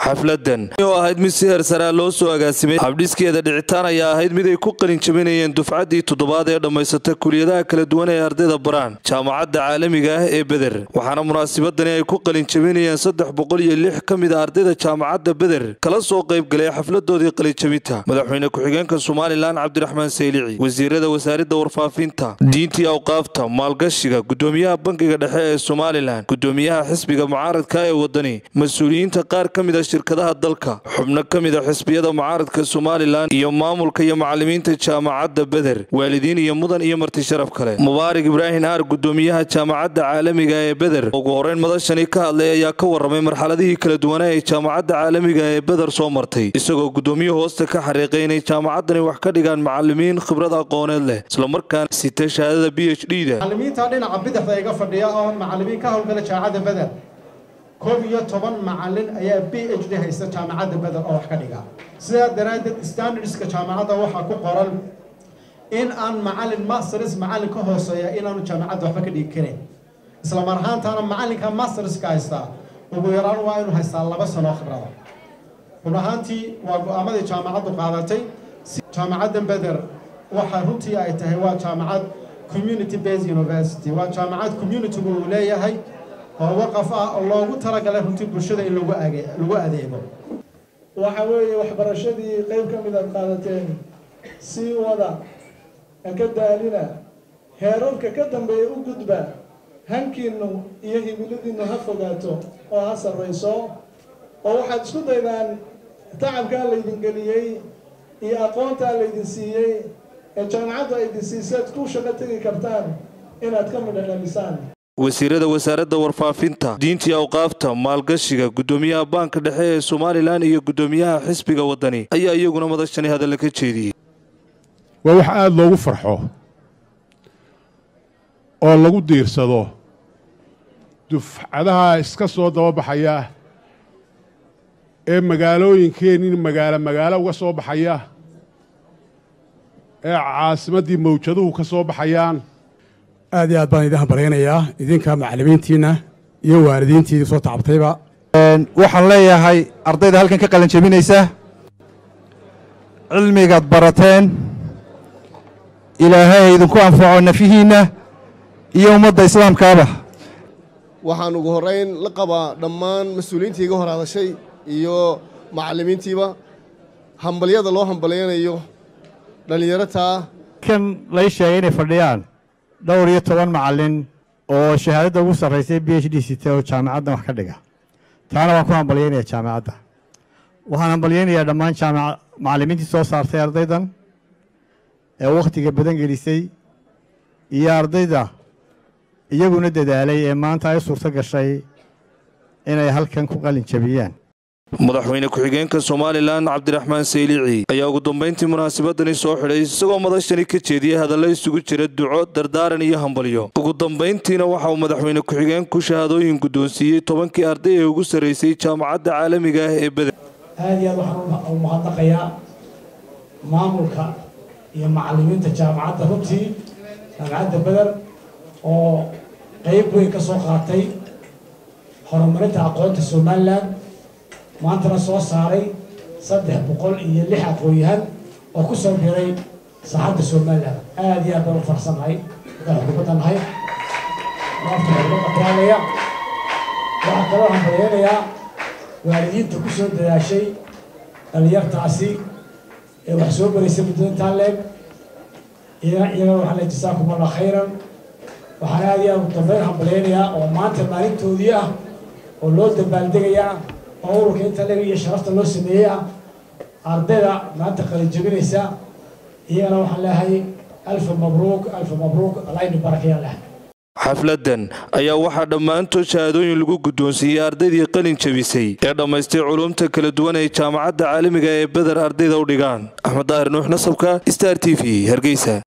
xafladan oo ahayd mid si hersaraa loo soo agaasimay habdhiskeeda dhicitaan ayaa ahayd mid ay ku qalin jabinayeen dufcaddii toddobaad ee dhammaysata kuliyadaha kala duwan ee ardayda baraan jaamacadda caalamiga ah ee beder waxaana munaasabadani ay ku qalin jabinayeen saddex boqol iyo lix ka mid a ardayda jaamacadda beder kala soo qayb galay xafladoodii qalinjabinta madaxweyne ku-xigeenka somalilan cabdiraxmaan saylici wasiirada wasaaradda warfaafinta diintii awqaafta maalgashiga gudoomiyaha bankiga dhexe ee somalilan gudoomiyaha xisbiga mucaaradka ee wadani mas-uuliyiinta qaar ka mid a shirkadaha dalka xubno ka mid a xisbiyada mucaaradka somalilan iyo maamulka iyo macalimiinta jaamacadda beder waalidiin iyo mudan iyo marti sharaf kale mubaarak ibraahim aar gudoomiyaha jaamacadda caalamiga ee beder ugu horeyn madashani ka hadlay ayaa ka waramay marxaladihii kala duwanaa ee jaamacadda caalamiga ee beder soo martay isagoo gudoomiye hoosta ka xariiqay inay jaamacaddani wax ka dhigaan macalimiin khibrad aqooneed leh islamarkaana sita shahaadada b h d da macalimiinta dhinaca bidixda iga fadhiya oo macalimiin ka howlgala jaamacadda beder koob iyo toban macalin ayaa b h d haysta jaamacadda beder oo wax ka dhiga sidaa daraaddeed standardska jaamacadda waxaa ku qoran in aan macalin masters macalin ka hooseeya inaanu jaamacadda waxba ka dhigi karin isla mar ahaantaana macalinka masterska haystaa ugu yaraan waa inuu haystaa laba sano khibrada run ahaantii waa go-aamadii jaamacaddu qaadatay jaamacadda beder waxa runtii ay tahay waa jaamacad community based university waa jaamacad communitygu uu leeyahay oo waqaf ah oo loogu talagalay runtii bulshada in lagu age lagu adeego waxa weeye waxbarashadii qayb ka mid aad qaadateen sii wada ka daalina heerarka ka dambeeya u gudba hankiinu iyo himiladiinu ha fogaato oo ha sarrayso oo waxaad isku daydaan tacabkaa laydin geliyey iyo aqoontaa laydin siiyey ee jaamacaddu aydin siisaad ku shaqo tegi kartaan inaad ka midha dhalisaan wasiirada wasaaradda warfaafinta diintii awqaafta maalgashiga gudoomiyaha baanka dhexe ee somalilan iyo gudoomiyaha xisbiga wadani ayaa iyaguna madashani hadalla ka jeediyey waa wax aada loogu farxo oo lagu diirsado dufcadaha iska soo dababaxaya ee magaalooyinkeennin magaalo magaalo uga soo baxaya ee caasimaddii mawjaduhu ka soo baxayaan aad iyo aad baan idin hambalyaynayaa idinka macallimiintiinna iyo waalidiintiidii soo tacabtayba waxaan leeyahay ardayda halkan ka qalin jebinaysa cilmigaad barateen ilaahay idinku anfaco nafihiinna iyo ummadda islaamkaaba waxaan ugu horrayn la qabaa dhammaan mas-uuliyiintii iga hor hadashay iyo macallimiintiiba hambalyada loo hambalyanayo dhallinyarataa kan lay sheegay inay fadhiyaan dhowr iyo toban macallin oo shahaadadda ugu sarraysay b h d sita oo jaamacaddan wax ka dhiga taana waan ku hambalyaynayaa jaamacadda waxaan hambalyaynayaa dhammaan jaamaca macallimiintii soo saartay ardaydan ee wakhtiga badan gelisay iyo ardayda iyaguna dadaalay ee maanta ay suurto gashay inay halkan ku qalin jabiyaan madaxweyne ku-xigeenka somalilan cabdiraxmaan saylici ayaa ugu dambayntii munaasabadani soo xidhay isagoo madashani ka jeediyey hadallo isugu jira duco dardaaran iyo hambalyo ugu dambayntiina waxa uu madaxweyne ku-xigeenku shahaadooyin guddoonsiiyey tobankii arday ee ugu sarraysay jaamacadda caalamiga ah ee beder aad iyo aad waxaan u mahadnaqayaa maamulka iyo macallimiinta jaamacadda runtii jaamacadda beder oo qayb weyn ka soo qaatay horumarinta aqoonta somalilan maantana soo saaray saddex boqol iyo lix aqoon-yahan oo ku soo biray saaxadda somalilan aada iyo aad baan u farsannahay haddaan xukuumadda nahay naafta xukuumadda kaalaya waxaa kaloo hambalyaynayaa waalidiinta ku soo dadaashay dhalinyartaasi ee wax soo baraysay muddada intaa leeg iyagana waxaa le jasaakum allah khayran waxaan aada iyo aad ugu dambeyn hambalyaynayaa oo maanta maalintoodii ah oo loo dabaaldegayaa oo ururka inta lega iyo sharafta loo sameeyey ah ardayda maanta qalin jabinaysa iyagana waxaan leehay alfa mabruuk alfa mabruuk alayni barakaya leh xafladan ayaa waxaa dhammaantood shahaadooyin lagu guddoonsiiyey ardaydii qalin jabisay ee dhammaystay culumta kala duwan ee jaamacadda caalamiga ee beder ardayda u dhigaan axmed daahir nuux nasabka star t v hargeysa